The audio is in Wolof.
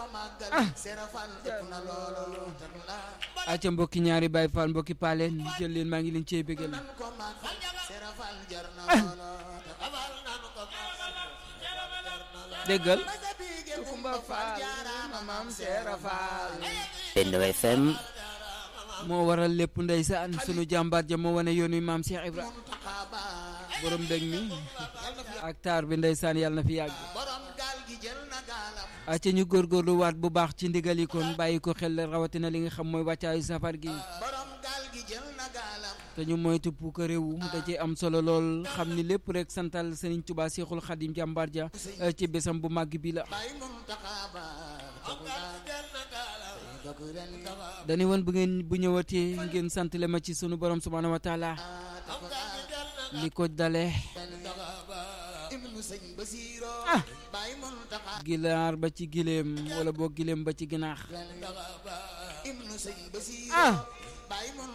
acca mbokki ñaari Baay Faal mbokki paaleen jël leen maa ngi leen cee bégal déggal Kumba Faal maam Seera Faal Benno FM moo waral lépp ndeysaan sunu jàmbaar ja moo wane yoon wi maam Cheikh Ibra borom mbég mi ak taar bi ndeysaan yàlla na fi yàgg acca ñu góorgóorlu waat bu baax ci ndigal yi kon bàyyi ko xel rawatina li nga xam mooy wàccaayu safar gi te ñu moytu puuk réew da ci am solo lool xam ni lépp rek santal Serigne Touba Seexul Xadim jàmbaar ja ci bésam bu màgg bi la dañu woon bu ngeen bu ñëwatee ngeen sant le ma ci sunu borom subhaanahu wa taala li ko dale ah gilaar ba ci gileem wala boo gileem ba ci ginaax ah